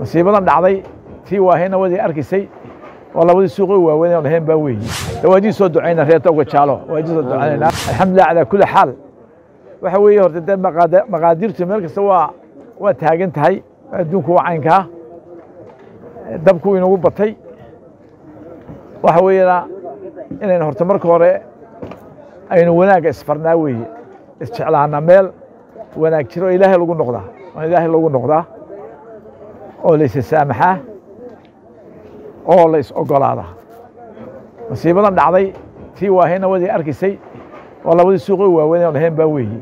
masiibadan dhacday tii waahayna wadii arkaysay oo labadii suuqi waaweyn oo lahayn baa weeye dawaajii soo ducayna reerta uga jaalo waajii soo ducaynayna alxamdulilah calaa kulli xaal waxa weeye horta dee maqaada- maqaadirtu meel kasta waa waa taagan tahay adduunku waa caynkaa dabku inagu batay waxa weeyana inaynu horta marka hore aynu wanaagga isfarnaa weeye isjeclaana meel wanaag jiro oo ilaahay lagu noqdaa oo ilaahay lagu noqdaa oo la issaamaxaa oo la is ogolaadaa masiibadan dhacday tii waahayna wadii arkaysay oo labadii suuqi waaweyn oo lahayn baa weeye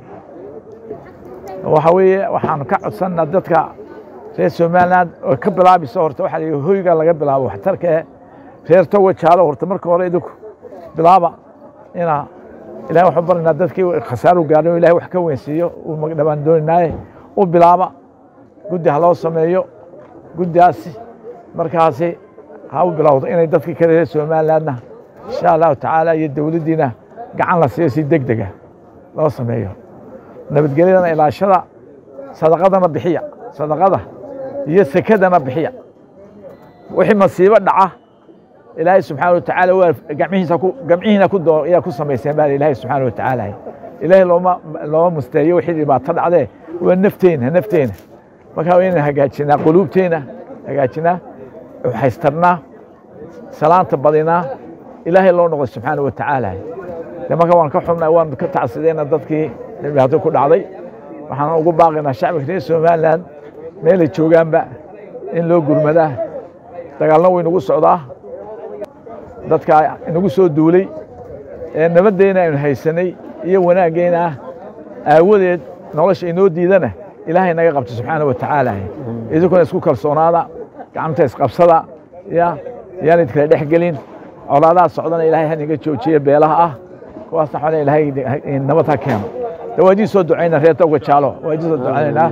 waxa weeye waxaan ka codsannaa dadka reer somaliland oo ka bilaabayso horta waxaa la yidhi hoyga laga bilaabo waxtarka ee reer toga jaalo horta marka hore idinku bilaaba ina ilahay waxaan barnaynaa dadkii khasaaru gaadhay oo ilahay wax ka weynsiiyo uu magdhabaan dooninaaye u bilaaba guddi ha loo sameeyo guddigaasi markaasi ha u bilowdo inay dadkii kale reer somalilandna insha allahu tacaala iyo dowladdiina gacan la siiyo si deg dega loo sameeyo nabadgelyadana ilaashada sadaqadana bixiya sadaqada iyo sekadana bixiya wixii masiibo dhaca ilaahay subxaana watacaala waa gamcihiisa ku gamcihiina ku doo ayaa ku samayseen baa ilaahay subxaana watacaala ilaahay looma looma musteeyo wixii dhibaato dhacdee waa nafteena nafteena marka waa inaan hagaajinaa quluubteena hagaajinaa haystarnaa salaanta badinaa ilaahay loo noqdo subxaana watacaala de marka waan ka xubnay waan ka tacsidayna dadkii dhibaato ku dhacday waxaan ugu baaqaynaa shacbiga reer somaliland meelay joogaanba in loo gurmadaa dagaalna way nagu socdaa dadka inagu soo duulay ee nabaddeena aynu haysanay iyo wanaaggeena aawadeed nolosha inoo diidana ilaahay naga qabto subxaana watacaala idinkuna isku kalsoonaada gacanta isqabsada ya yaan idkala dhex gelin colaadaha socdana ilaahay haniga joojiya beelaha ah kuwaasna waxaa ilaahay nabad ha keeno dawaajii soo ducayna reerta uga jaalo waajii soo ducaynaynaa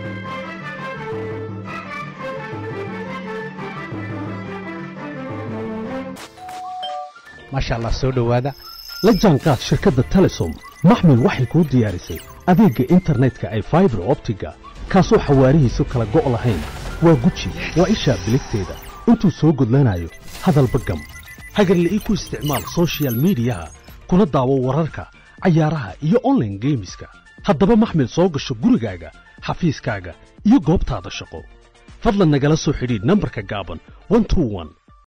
maasha allah soo dhowaada la jaanqaad shirkadda telesom maxmil waxay kuu diyaarisay adeegga internetka ay faibar optiga kaasoo xawaarihiisu kala go' lahayn waa guji waa ishaa biligteeda intuu soo gudlanayo hadalba gam hagarle ii ku isticmaal soshiyal miidiyaha kuna daawo wararka cayaaraha iyo onlaine geemiska haddaba maxmil soo gasho gurigaaga xafiiskaaga iyo goobtaada shaqo fadlan nagala soo xidhiidh nambarka gaaban